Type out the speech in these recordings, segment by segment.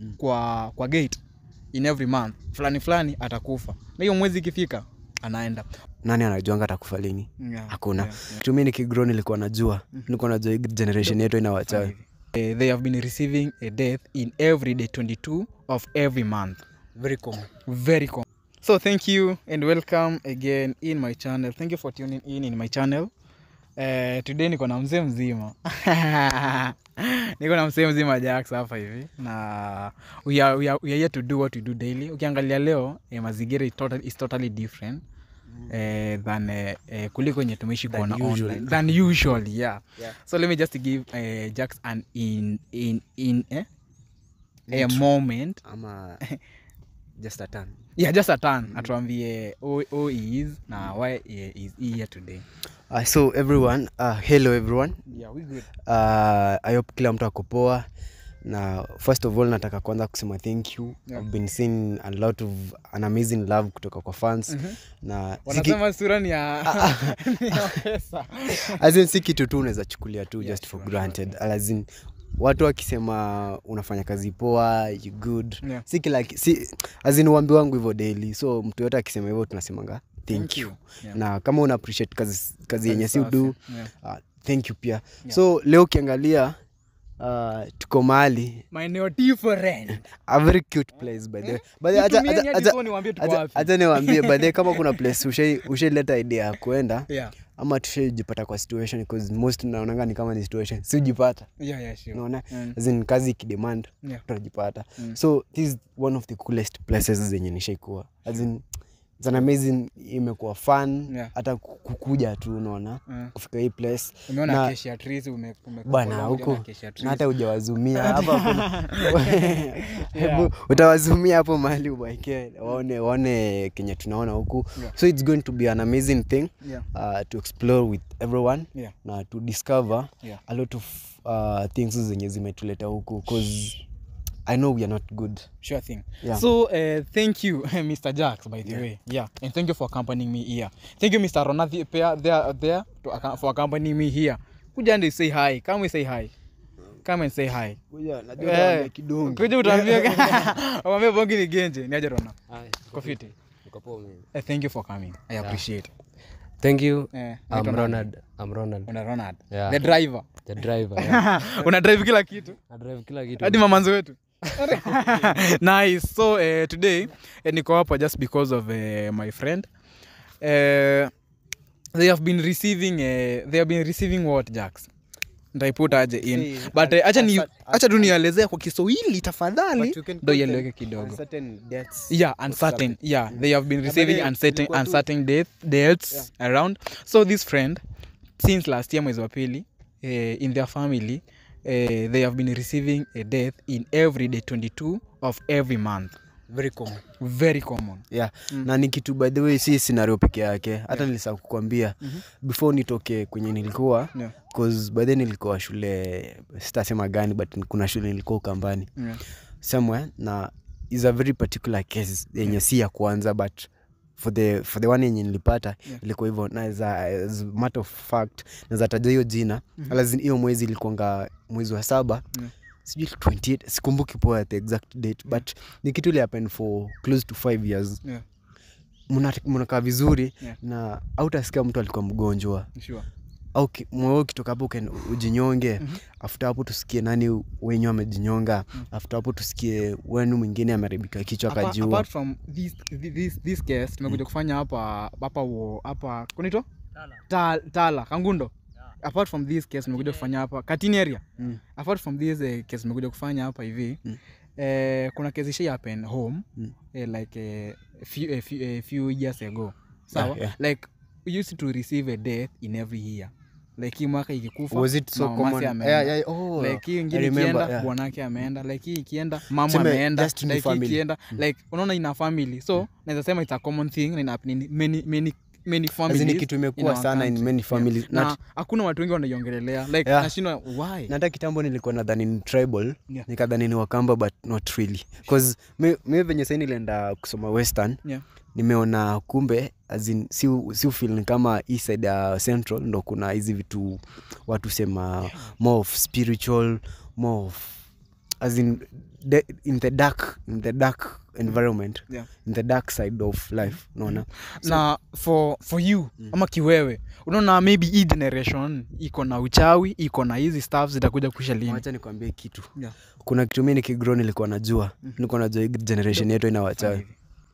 Mm. kwa kwa gate in every month fulani fulani atakufa na hiyo mwezi ikifika anaenda nani anajuanga atakufa lini Yeah, hakuna yeah, yeah. tumi nikigro nilikuwa najua nilikuwa najua hii generation yetu ina wachawi Eh, they have been receiving a death in every day 22 of every month very common very common so thank you and welcome again in my channel thank you for tuning in in my channel uh, today niko na mzee mzima niko na mzee mzima jax hapa hivi na we are, we, are, we are here to do what we do daily ukiangalia leo eh, mazingira is totally, is totally different eh, than eh, eh, kuliko enye tumeishi Than kuona usual. online than usual yeah. Yeah. so let me just give eh, jax an in in in eh? a Intro. moment ama just a turn yeah just a turn atuambie who, who he is na why he is here today uh, so everyone uh, hello everyone yeah we good uh, i hope kila mtu akopoa na first of all nataka kwanza kusema thank you Yeah. i've been seeing a lot of an amazing love kutoka kwa fans Mhm. na siki, wanasema sura ni ya ni ya pesa as in, si kitu tu unaweza chukulia tu Yeah, just for sure, granted as in, watu wakisema unafanya kazi poa you good Yeah. si kila ki- si azin uambi wangu hivyo daily so mtu yote akisema hivyo tunasemanga thank, you, Yeah. na kama una appreciate kazi, kazi yenye si Safi. udu Yeah. uh, thank you pia Yeah. so leo ukiangalia uh, tuko mahali maeneo different a very cute place by the way. By the way, acha- Nitumieni acha- hadi acha- so niwaambie tuko acha- wapi. acha niwaambie by the way, kama kuna place ushai- ushaileta idea ya kuenda yeah ama tushaijipata kwa situation because most naonanga ni kama ni situation siujipata yeah yeah sure unaona Mm. As in, kazi ikidemand yeah tutajipata Mm. so this is one of the coolest places zenye nishaikuwa As in, it's an amazing imekuwa fun Yeah. hata ku- kukuja tu unaona Mm. kufika hii place umeona Na- acacia trees ume ume bana follow huko na acacia na trees. hata ujawazumia hapa kuna- hebu utawazumia hapo mahali ubaike waone waone kenye tunaona huku Yeah. so it's going to be an amazing thing yeah uh, to explore with everyone yeah na to discover Yeah. a lot of uh, things zenye zimetuleta huku cause i know we are not good sure thing Yeah. so uh, thank you mr jax by the way yeah and thank you for accompanying me here thank you mr ronathi there there, there to, acco- for accompanying me here kuja and say hi come and say hi come and say hi Eh, kuja utaambia wambia bongi ni genje ni aje rona kofiti Eh, thank you for coming i appreciate Thank you. eh, I'm naitwa nani? Ronald. I'm Ronald. una ronald Yeah. the driver The driver. Yeah. una drive kila kitu I drive kila kitu. hadi mamanzo wetu nice so uh, today uh, niko hapa just because of uh, my friend uh, they have been receiving uh, they have been receiving what jacks ntaiput aje in See, but at- uh, acha ni at- acha tu nielezea kwa kiswahili tafadhali But you can ndo put them ieleweke kidogo Uncertain deaths. yeah uncertain yeah they have been Yeah, but receiving they- uncertain ilikuwa tu- uncertain death, deaths around so this friend since last year mwezi wa pili eh, in their family eh, they have been receiving a death in every day 22 of every month very common very common yeah na ni kitu by the way si scenario peke yake hata nilisa kukwambia before nitoke kwenye nilikuwa yeah. cause by then nilikuwa shule sitasema gani but kuna shule nilikuwa ukambani Yeah. somewhere na is a very particular case yenye si ya kwanza but for the, for the one yenye nilipata Yeah. ilikuwa hivyo na as a, as a matter of fact naweza taja hiyo jina mm hiyo mwezi ilikuanga mwezi wa saba Yeah. sijui 28 sikumbuki poa the exact date but ni kitu ili happen for close to five years Yeah. Muna- mnakaa vizuri Yeah. na autasikia mtu alikuwa mgonjwa Sure. au ki- moyo ukitoka hapo uken- ujinyonge Mhm. after hapo tusikie nani wenyu amejinyonga Mm. after hapo tusikie wenu mwingine ameharibika kichwa Apa- akajiua apart from this, this, this case tumekuja kufanya hapa hapa wo- hapa kunito tala, tala kangundo apart from this case tumekuja kufanya hapa katini area Mm. apart from this eh, case tumekuja kufanya hapa hivi Mm. eh, kuna case isha happen home Mm. eh, like eh, few, eh, few, eh, few years ago sawa yeah. like we used to receive a death in every year like hii mwaka ikikufa was it so mamake common ameenda. yeah, yeah, oh, like hii I ingine remember, ikienda yeah. bwanake ameenda like hii ikienda mama Tuseme, ameenda just ni like hii family. ikienda like unaona ina family so naweza sema it's a common thing na ina happen in many many many As in families ni kitu in imekuwa our sana in country. many families na na hakuna watu wengi wanaiongelelea like Yeah. nashindwa why na hata kitambo nilikuwa nadhani ni tribal Yeah. nikadhani ni wakamba but not really bcause mi, mi venye sai nilienda kusoma western yeah nimeona kumbe as in, si, si ufil ni kama hii side ya central ndo kuna hizi vitu watu sema more of spiritual more of as in the, in the dark in the dark environment Yeah. in the dark side of life unaona na for for you ama kiwewe unaona maybe hii generation iko na uchawi iko na hizi staff zitakuja kuisha lini wacha nikwambie kitu Yeah. kuna kitu mi nikigro nilikuwa najua nilikuwa najua hii generation yetu ina wachawi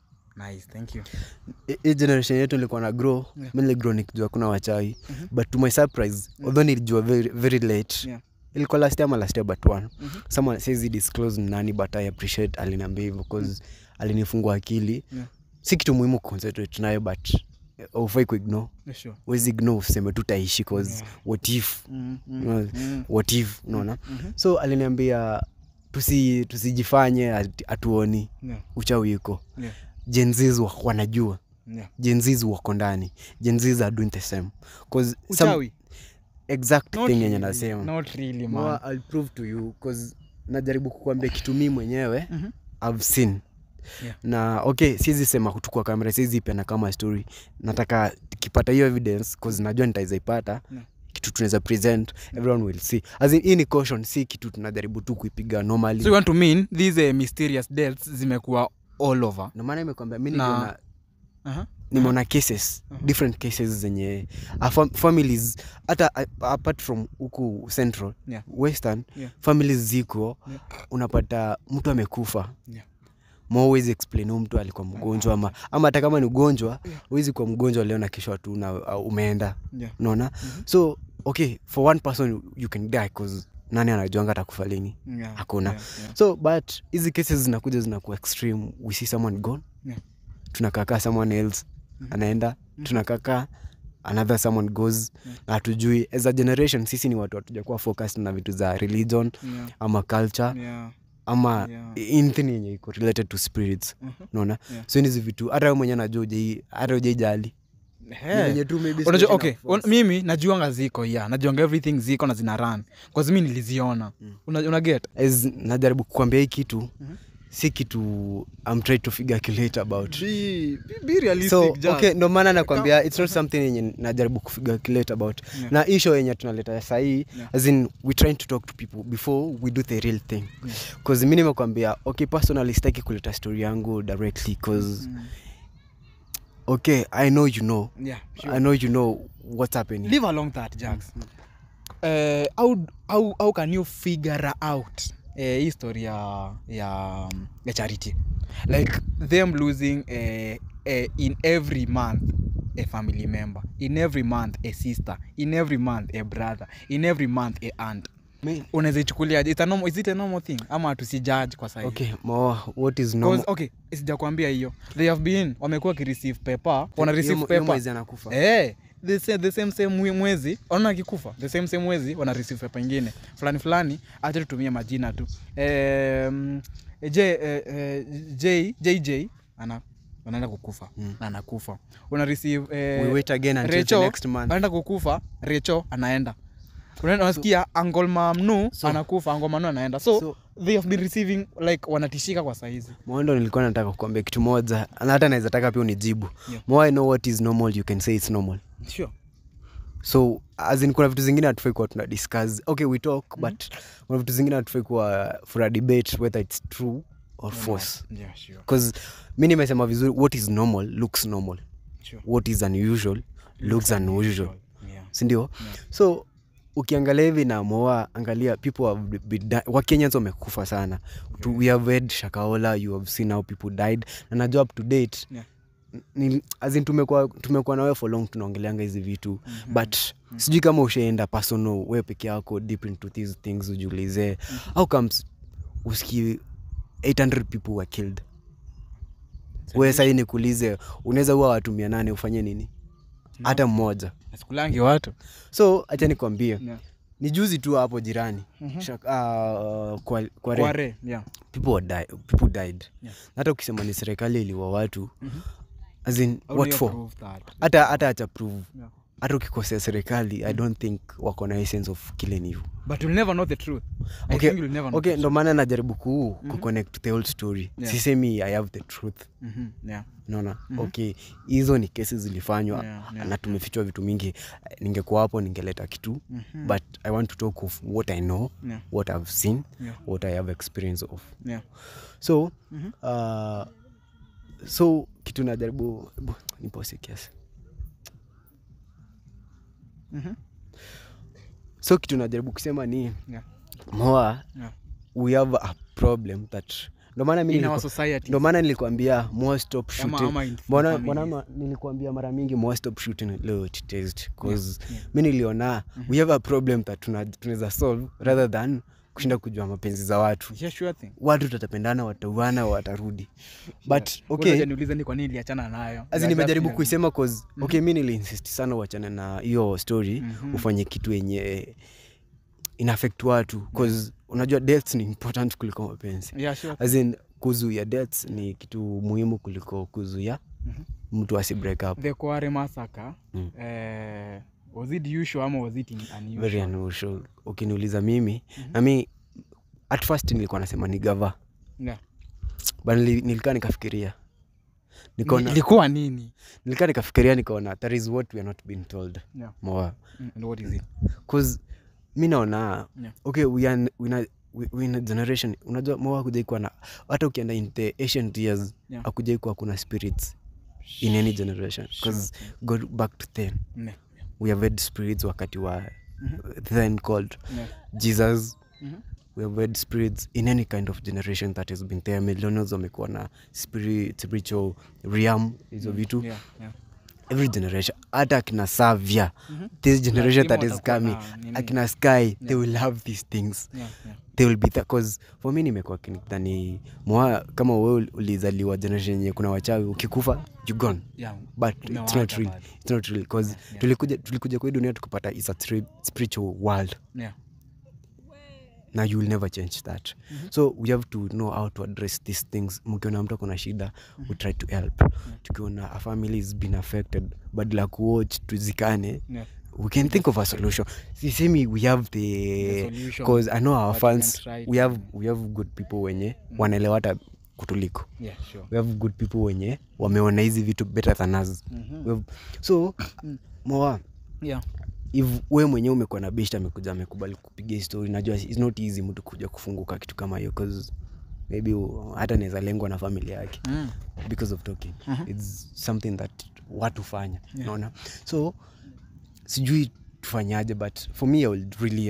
nice thank you Hi- hii generation yetu nilikuwa na grow Yeah. mi niligro nikijua kuna wachawi but to my surprise although nilijua very, very late Yeah. ilikuwa last year ama last year but one Mhm. someone says disclose ni nani but i appreciate aliniambia hivyo cause alinifungua akili Yeah. si kitu muhimu concentrate nayo but ufai kuignore Yeah, sure wezi ignore useme tutaishi cause Yeah. what if mm, mm, Unaona? mm, what if unaona mhm. so aliniambia tusi tusijifanye ati- hatuoni Yeah, uchawi iko yeah, jenzis wanajua yeah. jenzis wako ndani jenzis are doing the same cause some uchawi exact Not thing yenye really, nasema not really, man. Moa, I'll prove to you cause najaribu kukuambia kitu mi mwenyewe Mhm. I've seen Yeah. na okay siwezi sema kutukua kamera siwezi ipena kama story nataka tukipata hiyo evidence cause najua nitaweza ipata Yeah. kitu tunaweza present everyone will see as in, hii ni caution si kitu tunajaribu tu kuipiga normally so you want to mean these uh, mysterious deaths zimekuwa all over ndio maana imekwambia mi Na- niliona uh-huh. nimeona cases Mhm. different cases zenye uh, fam families hata uh, apart from huku central Yeah. western Yeah. families ziko Yeah. unapata mtu amekufa Yeah. ma huwezi explain huyu mtu alikuwa mgonjwa ama ama hata kama ni ugonjwa Yeah. huwezi kuwa mgonjwa leo na kesho tu na uh, umeenda Yeah. unaona Mhm. so okay for one person you can die cause nani anajuanga atakufa lini Yeah, Hakuna. yeah, yeah. so but hizi cases zinakuja zinakuwa extreme we see someone gone Yeah. tunakakaa someone else Mhm. anaenda tunakakaa another someone goes Yeah. na hatujui as a generation sisi ni watu hatujakuwa focused na vitu za religion Yeah, ama culture yeah, ama Yeah. anything yenye iko related to spirits mhm. unaona Yeah. so hizi vitu hata wewe mwenyewe najua ujai hata ujaijali Hey. unajua unajua okay un, mimi najuanga ziko ya najuanga everything ziko na zina run kause mi niliziona Mm. una, una get as najaribu kukwambia hii kitu Mhm. si kitu I'm trying to figure calculate about be, be realistic so just. okay ndo maana nakwambia it's not something yenye najaribu kufigure calculate about Yeah. na hii show yenye tunaleta sahii Yeah. as in we trying to talk to people before we do the real thing Yeah. cause mi nimekwambia okay personally sitaki kuleta story yangu directly cause Mm. okay i know you know Yeah, sure. i know you know what's happening leave along that Jax. Eh, how, how, how can you figure out eh, hii story ya, ya, ya charity like them losing eh, eh, in every month a family member in every month a sister in every month a brother in every month a aunt Me- unaweza ichukuliaje It's a normal- is it a normal thing ama tusijudge kwa sahizi okay Moa, what is normal Cause, okay sijakwambia hiyo they have been wamekuwa wakireceive paper wana receive Hiyo- hiyo paper mwezi anakufa Eh, the same, the same same mwe- mwezi ona akikufa the same same mwezi wana receive paper ingine fulani fulani acha tutumie majina tu um, j, eh, eh, j, jj ana anaenda kukufa Mm. na anakufa una receive eh, we wait again until the Recho next month anaenda kukufa recho anaenda Unaenda- unasikia angol mamnu So- anakufa angol mamnu anaenda so, so they have been receiving like wanatishika kwa saizi mwendo nilikuwa nataka kukwambia kitu moja na hata naweza taka pia unijibu Yeah. more i know what is normal you can say it's normal sure. so as in kuna vitu zingine hatufai kuwa tuna discuss okay we talk but kuna vitu zingine hatufai kuwa for a debate whether it's true or false Yeah, sure, bcause mi nimesema vizuri what is normal looks normal sure. what is unusual looks unusual Yeah. sindio Yeah. so ukiangalia hivi na moa angalia people have been di- wakenyans wamekufa sana Tu- we have heard shakaola you have seen how people died na najua up to date Yeah. ni, as in tumekuwa tumekuwa nawe for long tunaongeleanga hizi vitu Mhm. but sijui kama ushaenda personal we peke yako deep into these things ujiulize how comes uski 800 people were killed we sahii nikuulize unaweza huwa watu mia nane ufanye nini hata mmoja Nasikulangi watu so hacha nikwambie Yeah. ni juzi tu hapo jirani Mhm. Shak, uh, kwa, kwa re, Kware, yeah. people, were die, people died Yeah. hata ukisema ni serikali iliwa watu Mhm. as in How do what you for prove that? hata hata acha prove Yeah. hata ukikosea serikali i don't think wako na essence of killing you but you'll never know the truth I okay, think you'll never know okay the ndo maana najaribu ku, ku connect the whole story Yeah. sisemi i have the truth truth. Mhm, yeah. naona okay hizo ni kesi zilifanywa Yeah, yeah. na tumefichwa vitu mingi ningekuwa hapo ningeleta kitu Mhm. but i want to talk of what i know Yeah. what i've seen Yeah. what i have experience of Yeah. so Mhm. uh, so kitu najaribu bu- nipose kiasi Mhm. so kitu najaribu kusema ni Yeah. moa Yeah. we have a problem that ndo maana mi In our niliku- society. ndo maana nilikwambia more stop Ama- shooting ama in mbona families. mbona ma- nilikwambia mara mingi more stop shooting leo test cause Yeah, yeah. mi niliona we have a problem that tuna- tunaweza solve rather than kushinda kujua mapenzi za watu Yeah, sure thing. watu tatapendana watauana watarudi but Ngoja okay niulize ni kwa nini niliachana nayo As in Yeah, nimejaribu just- kuisema cause okay mi niliinsist sana uachane na hiyo story Mhm. ufanye kitu yenye inaffect watu cause unajua deaths ni important kuliko mapenzi Yeah, sure. as in kuzuia deaths ni kitu muhimu kuliko kuzuia Mhm. mtu asi break up the Kware massacre Mm. eh, was it usual ama was it unusual? very unusual ukiniuliza mimi na mi at first nilikuwa nasema ni gava Yeah. but nili- nilikaa nikafikiria Ni- nikaona ilikuwa nini nilikaa nikafikiria nikaona that is what we are not being told Yeah. more Mm, and what is it cause mi naona Yeah. okay we are, we are, we, we in a generation unajua moa kujai kuwa na hata ukienda in the ancient years Yeah. akujai kuwa kuna spirits in any generation because go back to then Ne. we have had spirits wakati wa then called Ne. jesus Mhm. we have had spirits in any kind of generation that has been there millennials wamekuwa na spirit, spiritual realm hizo vitu Yeah, yeah. every generation hata akina savia this generation that is watakuwa coming na nini. akina sky they will have these things Yeah, yeah. they will be cause for me nimekuwa kinidhani mwa kama we ulizaliwa generation yenye kuna wachawi ukikufa you gone Yeah. but it's not Umewaacha real bado. it's not real cause Yeah, yeah. tulikuja tulikuja kwa hii dunia tukapata is a tri- spiritual world Yeah. na you will never change that so we have to know how to address these things mkiona mtu akona shida we try to help tukiona a family is been affected badala ya kuwatch tuzikane Yeah. we can think of a solution sisemi we have the The solution, cause i know our but we can fans try we to- have, we have good people wenye wanaelewa hata kutuliko Yeah, sure. we have good people wenye wameona hizi vitu better than us we have, so moa Yeah. if we mwenyewe umekuwa na best amekuja amekubali kupiga hii story najua it's not easy mtu kuja kufunguka kitu kama hiyo cause maybe u- hata naweza lengwa na familia yake Mm. because of talking its something that watu fanya naona so sijui tufanyaje but for me i would really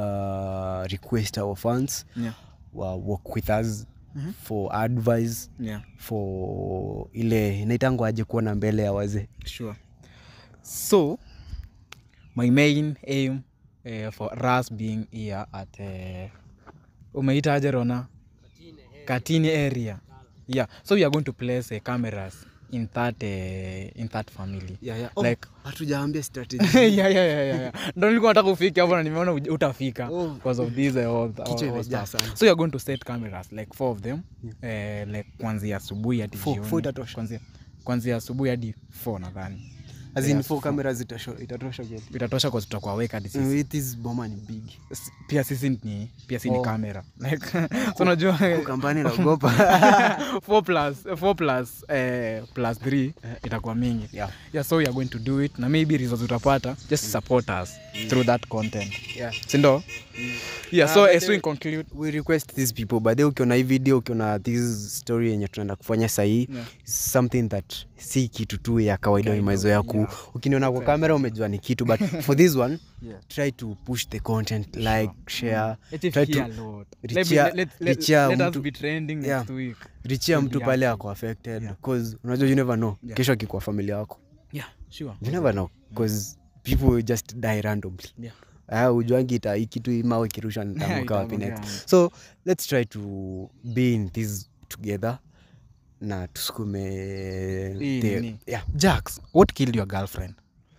uh, request our fans Yeah. wa work with us for advice Yeah. for ile naitango aje kuona mbele ya wazee Sure. So, my main aim uh, for us being here at uh, umeitaje Rona? Katini area. Yeah. So we are going to place uh, cameras in that uh, in that family. Like hatujaambia strategy yeah, yeah, yeah, yeah, yeah. Ndo nilikuwa nataka ufike hapo na nimeona uj- utafika Oh. because of this uh, all, all, Kichwa all imejaa stuff. sana. So you're going to set cameras like four of them eh, like kuanzia asubuhi hadi Four- jioni. four itatosha. Kuanzia- kuanzia asubuhi hadi four nadhani as in Yeah, four cameras itasho- itatosha kweli? itatosha kwa tutakuwa weka hadi sisi Mm, it is boma ni big S- pia sisi ni pia si ni Oh. kamera like so unajua kampani naogopa four plus four plus eh, plus three itakuwa mingi Yeah. yeah so we are going to do it na maybe results utapata just support us through that content Yeah. sindo yeah Ah, so but as we then- conclude we request these people but then ukiona hii video ukiona this story yenye tunaenda kufanya sahii Yeah. something that si kitu tu ya kawaida Kawaida, imezoea ku yeah. ukiniona kwa kamera umejua ni kitu but for this one Yeah. try to push the content like share Let it try hear a to lot. reach Let me- ya- let- let- reach ya let us mtu- be trending Yeah. next week. richia mtu Yeah. pale ako affected Yeah. cause unajua you never know Yeah. kesho akikuwa familia yako Yeah, sure. you never know cause people will just die randomly Yeah. Ah, ujuangi ita hii kitu hii mawe kirusha nitaanguka wapi Itaanguka. next so let's try to be in this together na tusukume Hii the- nini? yeah. Jax, what killed your girlfriend?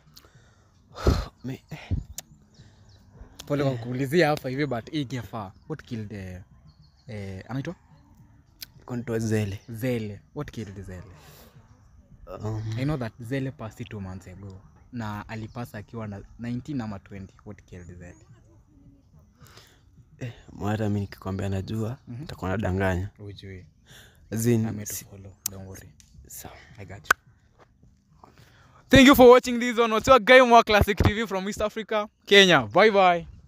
Me- Pole kwa kuulizia hapa hivi but hii ingefaa. What killed eh, eh, anaitwa? kontoa zele Zele. What killed Zele? um, I know that Zele passed two months ago. na alipasa akiwa na 19 ama 20 what killed that hata mi nikikwambia najua Mhm. nitakuwa nadanganya ujui As in, I'm here to si- follow don't worry sawa. I got you. Thank you for watching this on What's Your Game More Classic TV from East Africa, Kenya. Bye bye.